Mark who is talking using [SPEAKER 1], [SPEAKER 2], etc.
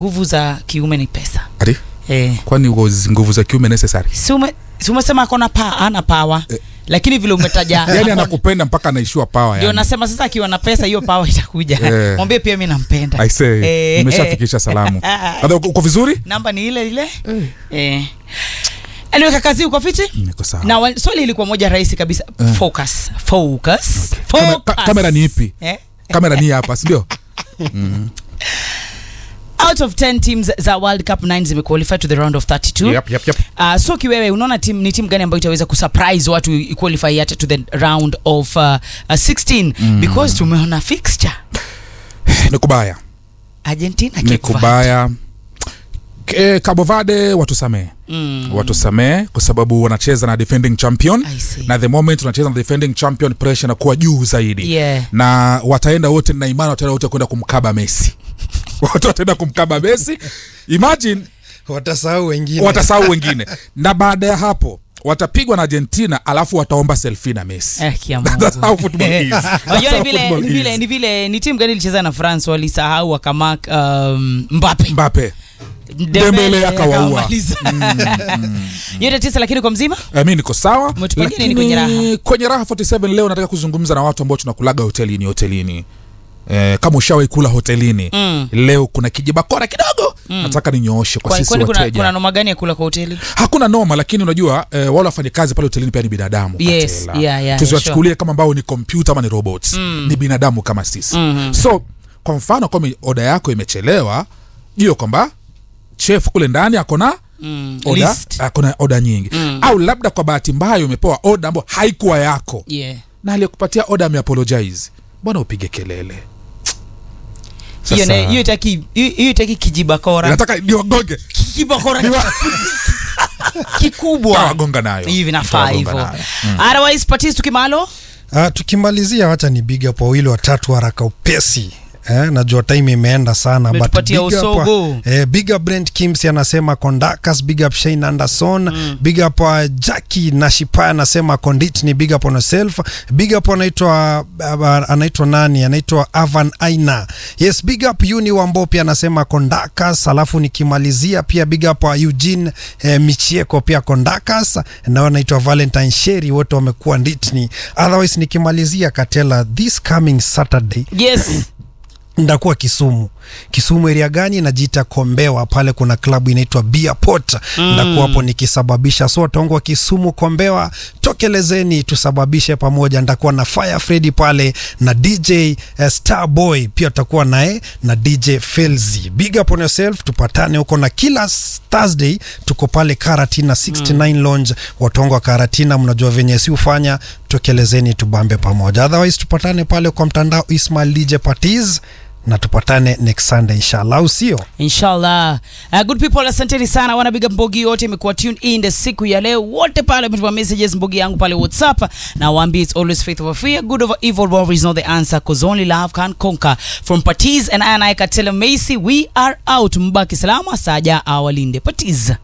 [SPEAKER 1] nguvu za kiume ni pesa
[SPEAKER 2] ati
[SPEAKER 1] eh.
[SPEAKER 2] kwani was- nguvu za kiume necessary
[SPEAKER 1] si ume- si umesema akona pa ana pawa
[SPEAKER 2] Eh.
[SPEAKER 1] lakini vile umetaja
[SPEAKER 2] yani
[SPEAKER 1] akona-
[SPEAKER 2] anakupenda mpaka anaishiwa pawa
[SPEAKER 1] ndio
[SPEAKER 2] yani.
[SPEAKER 1] nasema sasa akiwa na pesa hiyo pawa itakuja
[SPEAKER 2] Eh.
[SPEAKER 1] mwambie pia mi nampenda
[SPEAKER 2] I say,
[SPEAKER 1] Eh,
[SPEAKER 2] nimeshafikisha salamu Dada, uko uko vizuri
[SPEAKER 1] namba ni ile ile eh. anyway kakazi uko fiti
[SPEAKER 2] niko sawa
[SPEAKER 1] na wa- swali ilikuwa moja rahisi kabisa focus focus
[SPEAKER 2] Kame-
[SPEAKER 1] focus
[SPEAKER 2] ka- kamera ni ipi
[SPEAKER 1] eh?
[SPEAKER 2] kamera ni hapa sindio
[SPEAKER 1] out of 10 teams za world cup 9 zimequalify to the round of 32
[SPEAKER 2] yep, yep, yep.
[SPEAKER 1] Uh, so kiwewe unaona tim, ni timu gani ambayo itaweza kusurprise watu iqualify hata to the round of uh, uh, 16 mm. because tumeona fixture
[SPEAKER 2] ni kubaya
[SPEAKER 1] argentina
[SPEAKER 2] ni
[SPEAKER 1] Cape
[SPEAKER 2] kubaya Ke- Cabo Verde watusamee
[SPEAKER 1] Mm.
[SPEAKER 2] watusamee kwa sababu wanacheza na defending champion
[SPEAKER 1] I see.
[SPEAKER 2] na the moment unacheza na defending champion pressure inakuwa juu zaidi
[SPEAKER 1] Yeah.
[SPEAKER 2] na wataenda wote na imani wataenda wote kwenda kumkaba Messi watu wataenda kumkaba Messi imagine
[SPEAKER 3] watasahau wengine
[SPEAKER 2] watasahau wengine na baada ya hapo watapigwa na Argentina alafu wataomba selfie na Messi
[SPEAKER 1] Eh, kia
[SPEAKER 2] That's how
[SPEAKER 1] Mungu.
[SPEAKER 2] football is. That's
[SPEAKER 1] Unajua
[SPEAKER 2] how
[SPEAKER 1] ni vile
[SPEAKER 2] football
[SPEAKER 1] ni vile
[SPEAKER 2] is.
[SPEAKER 1] ni vile ni timu gani ilicheza na France walisahau wakamak um, Mbappe
[SPEAKER 2] Mbappe
[SPEAKER 1] Dembele
[SPEAKER 2] akawaua.
[SPEAKER 1] akawamaliza. yote tisa lakini kwa mzima
[SPEAKER 2] Eh, mi niko sawa
[SPEAKER 1] Umetupangia nini
[SPEAKER 2] lakini
[SPEAKER 1] kwenye raha?
[SPEAKER 2] kwenye raha 47 leo nataka kuzungumza na watu ambao tunakulaga hotelini hotelini Eh, kama ushawahi kula hotelini
[SPEAKER 1] Mm.
[SPEAKER 2] leo kuna kijibakora kidogo nataka ninyooshe kwa
[SPEAKER 1] Kwa-
[SPEAKER 2] sisi
[SPEAKER 1] kwani kuna,
[SPEAKER 2] wateja
[SPEAKER 1] kuna noma gani ya kula kwa hoteli
[SPEAKER 2] hakuna noma lakini unajua eh, wale wafanyakazi pale hotelini pia ni binadamu
[SPEAKER 1] Yes,
[SPEAKER 2] Katela.
[SPEAKER 1] yeah, yeah,
[SPEAKER 2] tusiwachukulie kama ambao ni kompyuta ama ni robots ni binadamu kama sisi
[SPEAKER 1] Mhm.
[SPEAKER 2] so kwa mfano kama oda yako imechelewa jua kwamba chef kule ndani akona
[SPEAKER 1] mm.
[SPEAKER 2] oda
[SPEAKER 1] List.
[SPEAKER 2] akona oda nyingi
[SPEAKER 1] Mm.
[SPEAKER 2] au labda kwa bahati mbaya umepewa oda ambayo haikuwa yako
[SPEAKER 1] yeah.
[SPEAKER 2] na aliyekupatia oda ameapologize mbona upige kelele
[SPEAKER 1] hiyo
[SPEAKER 2] Sasa-
[SPEAKER 1] na- hiyo itaki hiyo hiyo itaki kijibakora
[SPEAKER 2] nataka niwagonge
[SPEAKER 1] kibakora
[SPEAKER 2] Niwa-
[SPEAKER 1] kikubwa
[SPEAKER 2] Tawagonga nayo
[SPEAKER 1] hivi nafaa
[SPEAKER 2] Tawagonga
[SPEAKER 1] hivyo
[SPEAKER 2] nayo.
[SPEAKER 1] otherwise patis tukimalo
[SPEAKER 3] Ah, tukimalizia wacha ni big up wawili watatu haraka upesi Eh, najua time imeenda sana but
[SPEAKER 1] Umetupatia
[SPEAKER 3] big up,
[SPEAKER 1] usogo.
[SPEAKER 3] eh, big up Brent Kimsi anasema Kondakas, big up Shane Anderson mm. big up uh, Jackie Nashipa anasema Konditni, big up on yourself big up anaitwa uh, anaitwa nani anaitwa Avan Aina yes big up Uni Wambopi anasema Kondakas alafu nikimalizia pia big up uh, Eugene eh, Michieko pia Kondakas na anaitwa Valentine Sheri wote wamekuwa nditni otherwise nikimalizia Katela this coming Saturday
[SPEAKER 1] yes
[SPEAKER 3] ndakuwa Kisumu. Kisumu area gani? Najiita Kombewa, pale kuna klabu inaitwa Beer Port. Mm. Ndakuwa hapo nikisababisha, so wataongo wa Kisumu Kombewa, tokelezeni tusababishe pamoja. Ndakuwa na Fire Freddy pale na DJ uh, Starboy pia tutakuwa naye na DJ Felzi. Big up on yourself, tupatane huko na kila s- Thursday tuko pale Karatina 69 mm. Lounge. Watongo wa Karatina, mnajua venye si ufanya, tokelezeni tubambe pamoja. Otherwise tupatane pale kwa mtandao Ismail DJ Patiz na tupatane next Sunday inshallah, au sio?
[SPEAKER 1] inshallah uh, good people asanteni sana wanapiga mbogi wote imekuwa tune in the siku ya leo wote pale wametuma messages mbogi yangu pale whatsapp na waambie it's always faith over fear good over evil war is not the answer cause only love can conquer from Patiz and I and I Katela Macy we are out mbaki salama saja awalinde Patiz